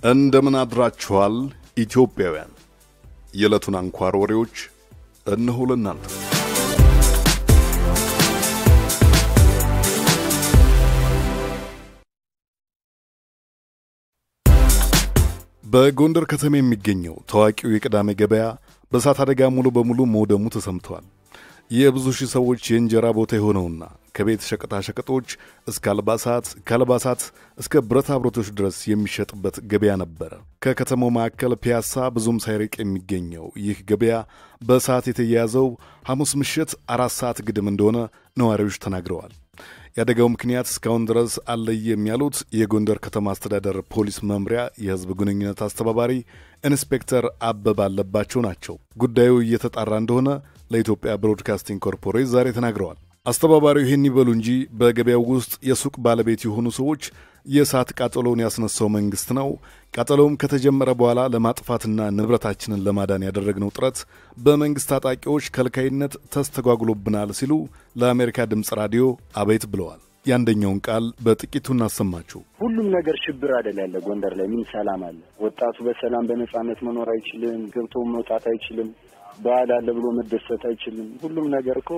እንደምን አድራችኋል ኢትዮጵያውያን። የዕለቱን አንኳር ወሬዎች እነሆ ለእናንተ። በጎንደር ከተማ የሚገኘው ታዋቂው የቅዳሜ ገበያ በእሳት አደጋ ሙሉ በሙሉ መውደሙ ተሰምቷል። የብዙ ሺህ ሰዎች የእንጀራ ቦታ የሆነውና ከቤት ሸቀጣሸቀጦች እስከ አልባሳት ከአልባሳት እስከ ብረታ ብረቶች ድረስ የሚሸጥበት ገበያ ነበረ። ከከተማው ማዕከል ፒያሳ ብዙም ሳይርቅ የሚገኘው ይህ ገበያ በእሳት የተያያዘው ሐሙስ ምሽት አራት ሰዓት ግድም እንደሆነ ነዋሪዎች ተናግረዋል። የአደጋው ምክንያት እስካሁን ድረስ አልለየም ያሉት የጎንደር ከተማ አስተዳደር ፖሊስ መምሪያ የሕዝብ ግንኙነት አስተባባሪ ኢንስፔክተር አበባ አለባቸው ናቸው። ጉዳዩ እየተጣራ እንደሆነ ለኢትዮጵያ ብሮድካስቲንግ ኮርፖሬት ዛሬ ተናግረዋል። አስተባባሪው ይህን ይበሉ እንጂ በገበያው ውስጥ የሱቅ ባለቤት የሆኑ ሰዎች የእሳት ቃጠሎውን ያስነሳው መንግሥት ነው፣ ቃጠሎውም ከተጀመረ በኋላ ለማጥፋትና ንብረታችንን ለማዳን ያደረግነው ጥረት በመንግሥት ታጣቂዎች ከልካይነት ተስተጓጉሎብናል ሲሉ ለአሜሪካ ድምፅ ራዲዮ አቤት ብለዋል። የአንደኛውን ቃል በጥቂቱ እናሰማችሁ። ሁሉም ነገር ሽብር አይደል ያለ ጎንደር ላይ ምን ሰላም አለ? ወጣቱ በሰላም በነጻነት መኖር አይችልም። ገብቶ መውጣት አይችልም። በዓል አለ ብሎ መደሰት አይችልም። ሁሉም ነገር እኮ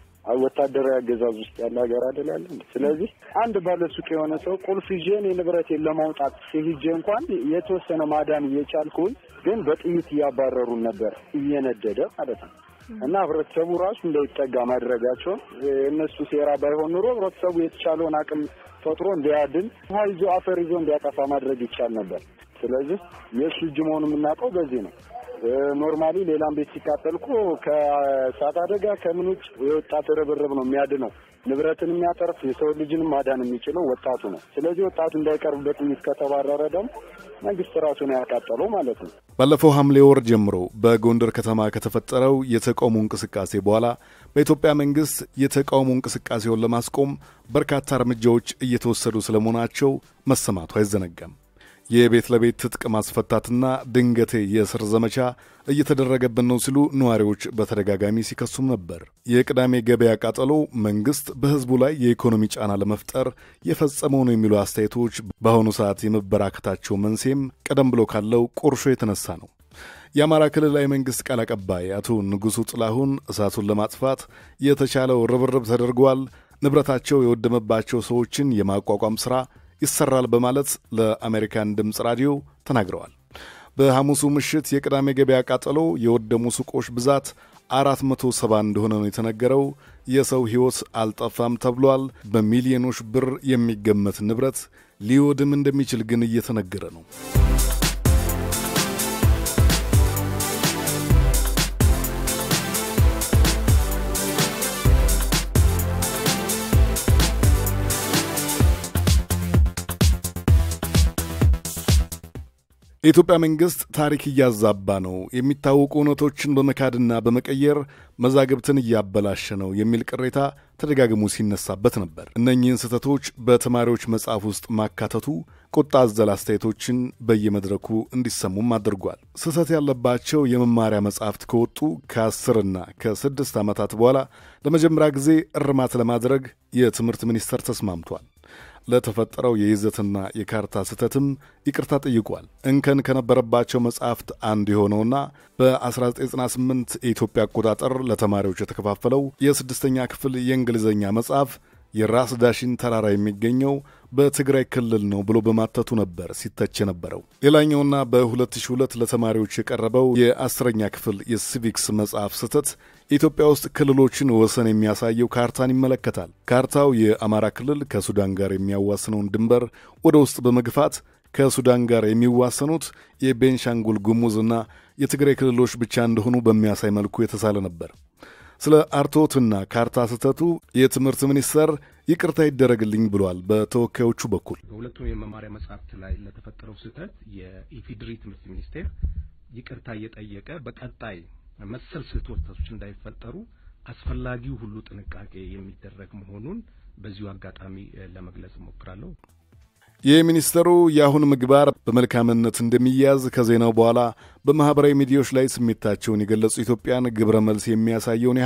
ወታደራዊ አገዛዝ ውስጥ ያለ ሀገር አይደል ያለ። ስለዚህ አንድ ባለሱቅ የሆነ ሰው ቁልፍ ይዤ እኔ ንብረቴን ለማውጣት ሲሄጄ እንኳን የተወሰነ ማዳን እየቻልኩኝ ግን በጥይት እያባረሩን ነበር እየነደደ ማለት ነው። እና ህብረተሰቡ ራሱ እንዳይጠጋ ማድረጋቸውን እነሱ ሴራ ባይሆን ኑሮ ህብረተሰቡ የተቻለውን አቅም ፈጥሮ እንዲያድን ውሃ ይዞ አፈር ይዞ እንዲያጠፋ ማድረግ ይቻል ነበር። ስለዚህ የእሱ እጅ መሆኑ የምናውቀው በዚህ ነው። ኖርማሊ ሌላም ቤት ሲቃጠል እኮ ከእሳት አደጋ ከምን ውጭ የወጣት ርብርብ ነው የሚያድነው። ንብረትን የሚያተርፍ የሰው ልጅንም ማዳን የሚችለው ወጣቱ ነው። ስለዚህ ወጣቱ እንዳይቀርብበት ጥይት ከተባረረ ደግሞ መንግስት ራሱ ነው ያቃጠለው ማለት ነው። ባለፈው ሐምሌ ወር ጀምሮ በጎንደር ከተማ ከተፈጠረው የተቃውሞ እንቅስቃሴ በኋላ በኢትዮጵያ መንግስት የተቃውሞ እንቅስቃሴውን ለማስቆም በርካታ እርምጃዎች እየተወሰዱ ስለመሆናቸው መሰማቱ አይዘነጋም። የቤት ለቤት ትጥቅ ማስፈታትና ድንገቴ የእስር ዘመቻ እየተደረገብን ነው ሲሉ ነዋሪዎች በተደጋጋሚ ሲከሱም ነበር። የቅዳሜ ገበያ ቃጠሎ መንግሥት በሕዝቡ ላይ የኢኮኖሚ ጫና ለመፍጠር የፈጸመው ነው የሚሉ አስተያየቶች በአሁኑ ሰዓት የመበራከታቸው መንስኤም ቀደም ብሎ ካለው ቁርሾ የተነሳ ነው። የአማራ ክልላዊ መንግሥት ቃል አቀባይ አቶ ንጉሡ ጥላሁን እሳቱን ለማጥፋት የተቻለው ርብርብ ተደርጓል፣ ንብረታቸው የወደመባቸው ሰዎችን የማቋቋም ሥራ ይሰራል በማለት ለአሜሪካን ድምፅ ራዲዮ ተናግረዋል። በሐሙሱ ምሽት የቅዳሜ ገበያ ቃጠሎ የወደሙ ሱቆች ብዛት አራት መቶ ሰባ እንደሆነ ነው የተነገረው። የሰው ሕይወት አልጠፋም ተብሏል። በሚሊዮኖች ብር የሚገመት ንብረት ሊወድም እንደሚችል ግን እየተነገረ ነው። የኢትዮጵያ መንግሥት ታሪክ እያዛባ ነው፣ የሚታወቁ እውነቶችን በመካድና በመቀየር መዛግብትን እያበላሸ ነው የሚል ቅሬታ ተደጋግሞ ሲነሳበት ነበር። እነኚህን ስህተቶች በተማሪዎች መጽሐፍ ውስጥ ማካተቱ ቁጣ አዘል አስተያየቶችን በየመድረኩ እንዲሰሙም አድርጓል። ስህተት ያለባቸው የመማሪያ መጽሐፍት ከወጡ ከአስርና ከስድስት ዓመታት በኋላ ለመጀመሪያ ጊዜ እርማት ለማድረግ የትምህርት ሚኒስቴር ተስማምቷል። ለተፈጠረው የይዘትና የካርታ ስህተትም ይቅርታ ጠይቋል። እንከን ከነበረባቸው መጽሐፍት አንዱ የሆነውና በ1998 የኢትዮጵያ አቆጣጠር ለተማሪዎች የተከፋፈለው የስድስተኛ ክፍል የእንግሊዝኛ መጽሐፍ የራስ ዳሽን ተራራ የሚገኘው በትግራይ ክልል ነው ብሎ በማተቱ ነበር ሲተች የነበረው። ሌላኛውና በ2002 ለተማሪዎች የቀረበው የአስረኛ ክፍል የሲቪክስ መጽሐፍ ስህተት ኢትዮጵያ ውስጥ ክልሎችን ወሰን የሚያሳየው ካርታን ይመለከታል። ካርታው የአማራ ክልል ከሱዳን ጋር የሚያዋስነውን ድንበር ወደ ውስጥ በመግፋት ከሱዳን ጋር የሚዋሰኑት የቤንሻንጉል ጉሙዝና የትግራይ ክልሎች ብቻ እንደሆኑ በሚያሳይ መልኩ የተሳለ ነበር። ስለ አርቶትና ካርታ ስህተቱ የትምህርት ሚኒስቴር ይቅርታ ይደረግልኝ ብሏል። በተወካዮቹ በኩል በሁለቱም የመማሪያ መጽሐፍት ላይ ለተፈጠረው ስህተት የኢፌዴሪ ትምህርት ሚኒስቴር ይቅርታ እየጠየቀ በቀጣይ መሰል ስህተቶች እንዳይፈጠሩ አስፈላጊው ሁሉ ጥንቃቄ የሚደረግ መሆኑን በዚሁ አጋጣሚ ለመግለጽ እሞክራለሁ። የሚኒስተሩ የአሁን ምግባር በመልካምነት እንደሚያዝ ከዜናው በኋላ በማኅበራዊ ሚዲያዎች ላይ ስሜታቸውን የገለጹ ኢትዮጵያን ግብረ መልስ የሚያሳየውን ያህል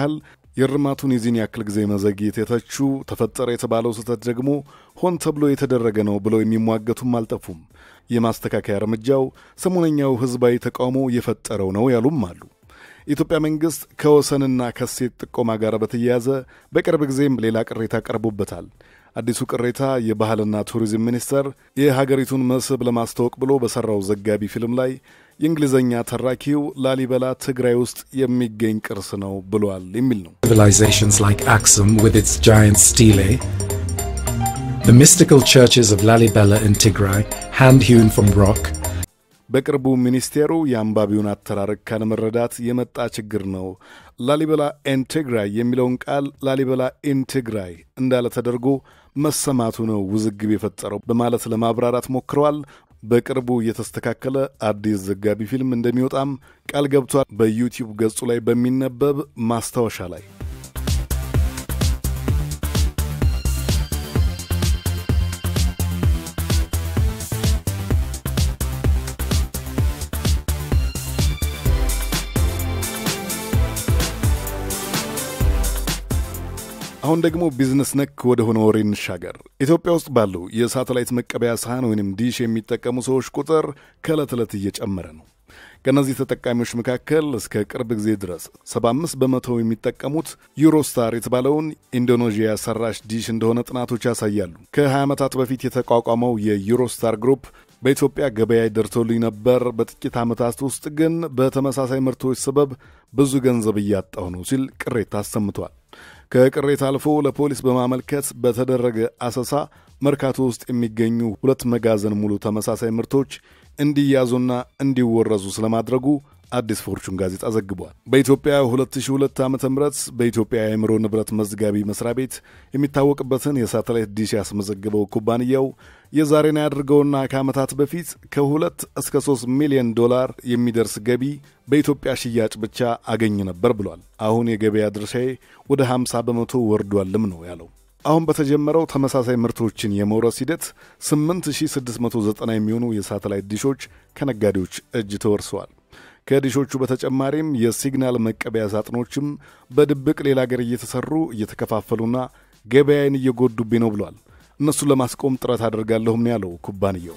የእርማቱን የዚህን ያክል ጊዜ መዘግየት የተቹ ተፈጠረ የተባለው ስህተት ደግሞ ሆን ተብሎ የተደረገ ነው ብለው የሚሟገቱም አልጠፉም። የማስተካከያ እርምጃው ሰሞነኛው ሕዝባዊ ተቃውሞ የፈጠረው ነው ያሉም አሉ። የኢትዮጵያ መንግሥት ከወሰንና ከሴት ጥቆማ ጋር በተያያዘ በቅርብ ጊዜም ሌላ ቅሬታ ቀርቦበታል። አዲሱ ቅሬታ የባህልና ቱሪዝም ሚኒስቴር የሀገሪቱን መስህብ ለማስተዋወቅ ብሎ በሠራው ዘጋቢ ፊልም ላይ የእንግሊዝኛ ተራኪው ላሊበላ ትግራይ ውስጥ የሚገኝ ቅርስ ነው ብሏል የሚል ነው። Civilizations like Aksum with its giant stele, the mystical churches of Lalibela in Tigray, hand hewn from rock, በቅርቡ ሚኒስቴሩ የአንባቢውን አተራረክ ካለመረዳት የመጣ ችግር ነው፣ ላሊበላ ኤን ትግራይ የሚለውን ቃል ላሊበላ ኢን ትግራይ እንዳለ ተደርጎ መሰማቱ ነው ውዝግብ የፈጠረው በማለት ለማብራራት ሞክረዋል። በቅርቡ የተስተካከለ አዲስ ዘጋቢ ፊልም እንደሚወጣም ቃል ገብቷል። በዩቲዩብ ገጹ ላይ በሚነበብ ማስታወሻ ላይ አሁን ደግሞ ቢዝነስ ነክ ወደ ሆነ ወሬ እንሻገር። ኢትዮጵያ ውስጥ ባለው የሳተላይት መቀበያ ሳህን ወይንም ዲሽ የሚጠቀሙ ሰዎች ቁጥር ከዕለት ዕለት እየጨመረ ነው። ከእነዚህ ተጠቃሚዎች መካከል እስከ ቅርብ ጊዜ ድረስ 75 በመቶ የሚጠቀሙት ዩሮስታር የተባለውን ኢንዶኔዥያ ሰራሽ ዲሽ እንደሆነ ጥናቶች ያሳያሉ። ከ20 ዓመታት በፊት የተቋቋመው የዩሮስታር ግሩፕ በኢትዮጵያ ገበያ ደርሶልኝ ነበር፣ በጥቂት ዓመታት ውስጥ ግን በተመሳሳይ ምርቶች ሰበብ ብዙ ገንዘብ እያጣሁ ነው ሲል ቅሬታ አሰምቷል። ከቅሬታ አልፎ ለፖሊስ በማመልከት በተደረገ አሰሳ መርካቶ ውስጥ የሚገኙ ሁለት መጋዘን ሙሉ ተመሳሳይ ምርቶች እንዲያዙና እንዲወረዙ ስለማድረጉ አዲስ ፎርቹን ጋዜጣ ዘግቧል። በኢትዮጵያ 2002 ዓ ም በኢትዮጵያ የአእምሮ ንብረት መዝጋቢ መስሪያ ቤት የሚታወቅበትን የሳተላይት ዲሽ ያስመዘገበው ኩባንያው የዛሬን ያድርገውና ከዓመታት በፊት ከሁለት እስከ ሶስት ሚሊዮን ዶላር የሚደርስ ገቢ በኢትዮጵያ ሽያጭ ብቻ አገኝ ነበር ብሏል። አሁን የገበያ ድርሻዬ ወደ 50 በመቶ ወርዷልም ነው ያለው። አሁን በተጀመረው ተመሳሳይ ምርቶችን የመውረስ ሂደት 8690 የሚሆኑ የሳተላይት ዲሾች ከነጋዴዎች እጅ ተወርሰዋል። ከዲሾቹ በተጨማሪም የሲግናል መቀበያ ሳጥኖችም በድብቅ ሌላ አገር እየተሰሩ እየተከፋፈሉና ገበያዬን እየጎዱብኝ ነው ብሏል። እነሱን ለማስቆም ጥረት አደርጋለሁም ነው ያለው ኩባንያው።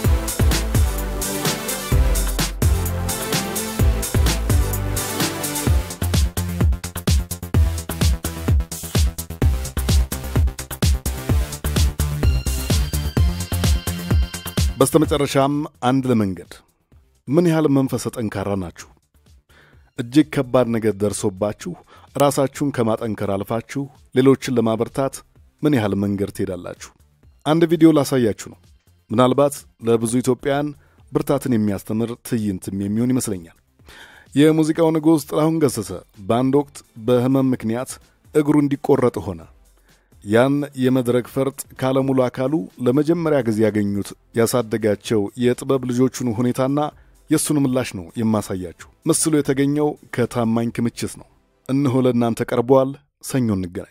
በስተመጨረሻም አንድ ለመንገድ ምን ያህል መንፈሰ ጠንካራ ናችሁ? እጅግ ከባድ ነገር ደርሶባችሁ ራሳችሁን ከማጠንከር አልፋችሁ ሌሎችን ለማበርታት ምን ያህል መንገድ ትሄዳላችሁ? አንድ ቪዲዮ ላሳያችሁ ነው። ምናልባት ለብዙ ኢትዮጵያውያን ብርታትን የሚያስተምር ትዕይንትም የሚሆን ይመስለኛል። የሙዚቃው ንጉሥ ጥላሁን ገሰሰ በአንድ ወቅት በሕመም ምክንያት እግሩ እንዲቆረጥ ሆነ። ያን የመድረክ ፈርጥ ካለሙሉ አካሉ ለመጀመሪያ ጊዜ ያገኙት ያሳደጋቸው የጥበብ ልጆቹን ሁኔታና የእሱን ምላሽ ነው የማሳያችሁ። ምስሉ የተገኘው ከታማኝ ክምችት ነው። እነሆ ለእናንተ ቀርበዋል። ሰኞ እንገናኝ።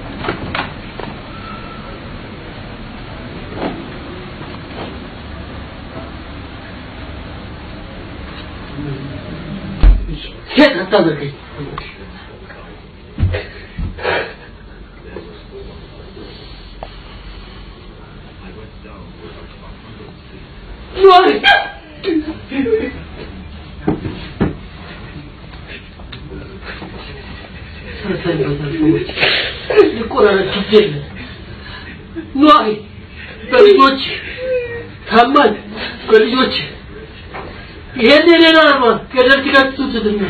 ኗሪ በልጆች ታማኝ በልጆች ይሄን የሌላ አርማ ገደል ትገቱትና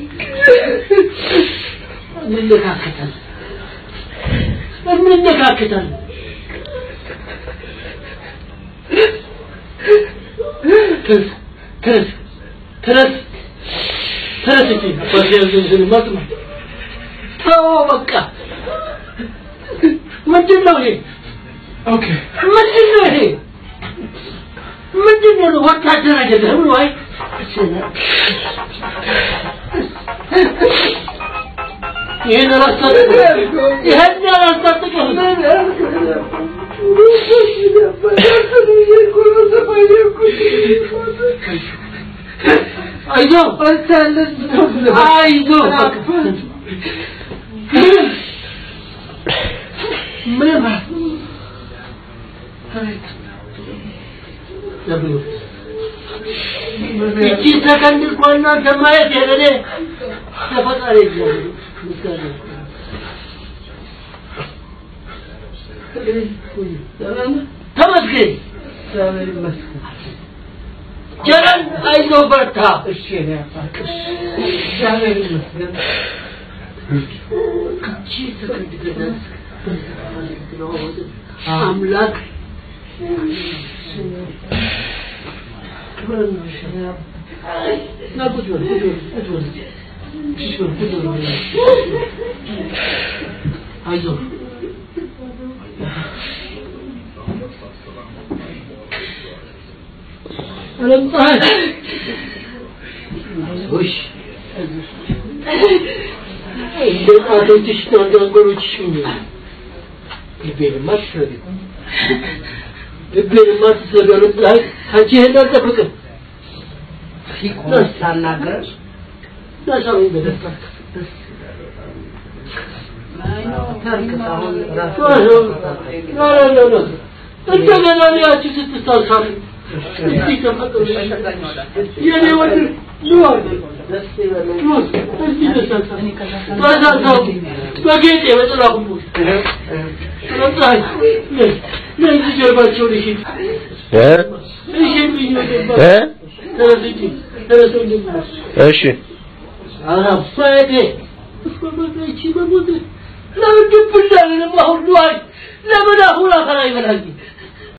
እንነካከታለን እንነካከታለን ተነስ ተነስ ተነስ ተነስ እንጂ አባቴ ያዘዝን ማጥማ ተው በቃ ምንድን ነው ይሄ ኦኬ ምንድን ነው ይሄ ምንድን ነው ወታደር አይደለም ወይ ይሄን አላስታጥቅም ይሄን አላስታጥቅም አይዞህ አይዞህ ምንም እቺ ሰከንድ እንኳን እናንተ ማየት የለኔ ለፈጣሪ እግዚአብሔር ምስጋና ተመስገን እግዚአብሔር ይመስገን ጀረን አይዞህ በርታ እሺ እኔ አባት እግዚአብሔር ይመስገን እቺ ሰከንድ ድረስ አምላክ ና ቁጭ በል ቁጭ በል ቁጭ በል ቁጭ በል ቁጭ በል አይዞህ ዓለም ፀሐይ ውሽ እንደ ጣቶችሽ እና እንደ አንጎሎችሽ ሁኚ ልቤንማ ትሰሪ ልቤንማ ትሰሪ ዓለም ፀሐይ ከአንቺ ይሄን አልጠብቅም ሳናገር ናሳዊ በደስታ አሁን ራሱ እንደገና ያቺ ስትሳሳሉ እስቲ ተፈቅዱ የኔ ወንድ ኑ ደስ ይበለኝ ኑ እስቲ ተሳሳሉ ተሳሳሉ በጌጤ በጥላሁን ለምሳሌ ለዚህ ጀርባቸውን እሺ እሺ ብኝ ተረስጂ ተረሱ እንደምናስ እሺ አራፋቴ በሞቴ በሞቴ ለምን ድብላ ለምን አሁን ለምን አሁን አፈራ ይበላኝ